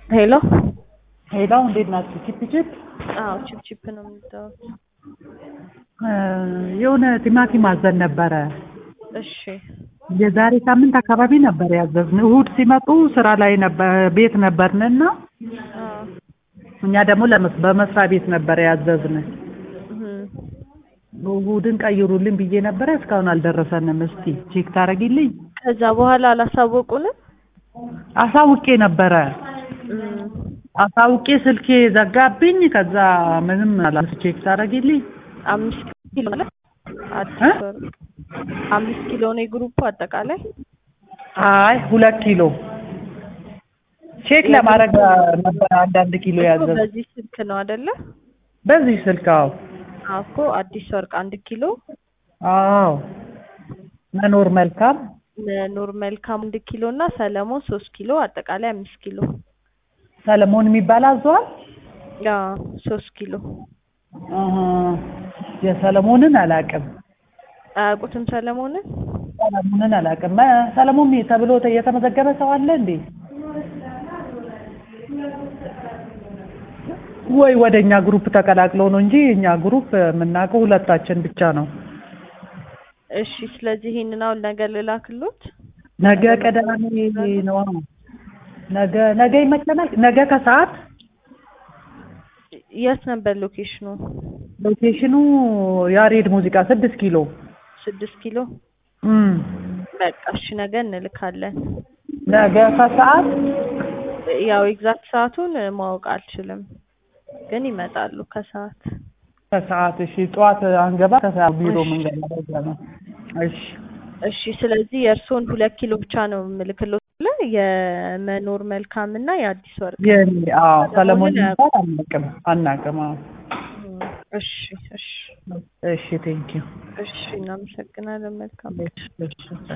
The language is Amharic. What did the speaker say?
ሄሎ ሄሎ እንዴት ናችሁ? ቺፕ ቺፕ አዎ ቺፕ ቺፕ ነው የምትጠሩት? የሆነ ቲማቲም አዘን ነበረ። እሺ የዛሬ ሳምንት አካባቢ ነበር ያዘዝን። እሁድ ሲመጡ ስራ ላይ ነበር ቤት ነበርንና አዎ እኛ ደግሞ ለመስ- በመስሪያ ቤት ነበር ያዘዝን። እህ እሁድን ቀይሩልኝ ብዬ ነበረ እስካሁን አልደረሰንም። እስቲ ቼክ ታደርጊልኝ? ከዛ በኋላ አላሳወቁንም? አሳውቄ ነበረ እም አሳውቄ ስልኬ ዘጋብኝ። ከዛ ምንም አላስ ቼክ ታደርጊልኝ? አምስት ኪሎ ማለት አዲስ እ? ወር አምስት ኪሎ ነው የግሩፑ አጠቃላይ? አይ ሁለት ኪሎ ቼክ ለማድረግ ነበር አንዳንድ ኪሎ እኮ ያዘዝ በዚህ ስልክ ነው አይደለ? በዚህ ስልክ አዎ አዎ እኮ አዲስ ወርቅ አንድ ኪሎ አዎ መኖር መልካም ኑር መልካም አንድ ኪሎ እና ሰለሞን ሶስት ኪሎ አጠቃላይ አምስት ኪሎ ሰለሞን የሚባል አዘዋል ያ ሶስት ኪሎ አሀ የሰለሞንን አላውቅም አያውቁትም ሰለሞንን? ሰለሞንን አላውቅም መ- ሰለሞን ተብሎ ተ- የተመዘገበ ሰው አለ እንዴ ወይ ወደ እኛ ግሩፕ ተቀላቅሎ ነው እንጂ እኛ ግሩፕ የምናውቀው ሁለታችን ብቻ ነው እሺ ስለዚህ ይሄንን አሁን ነገ ልላክሎት? ነገ ቅዳሜ ነው ነገ ነገ ይመቸናል ነገ ከሰዓት የት ነበር ሎኬሽኑ? ሎኬሽኑ ያሬድ ሙዚቃ ስድስት ኪሎ ስድስት ኪሎ እም በቃ እሺ ነገ እንልካለን። ነገ ከሰዓት ያው ኤግዛክት ሰዓቱን ማወቅ አልችልም፣ ግን ይመጣሉ ከሰዓት። ከሰዓት እሺ ጠዋት አንገባ ከሰዓት ቢሮ ምንገባ በዛ ነው እሺ እሺ ስለዚህ የእርስዎን ሁለት ኪሎ ብቻ ነው የምልክሎት ብለን የመኖር መልካም እና የአዲስ ወርቅ የኔ አዎ ሰለሞን ሰለሞንን የሚባል አናውቅም አናውቅም አዎ እም፣ እሺ እሺ እሺ ቴንኪው እሺ እናመሰግናለን። መልካም እሺ እሺ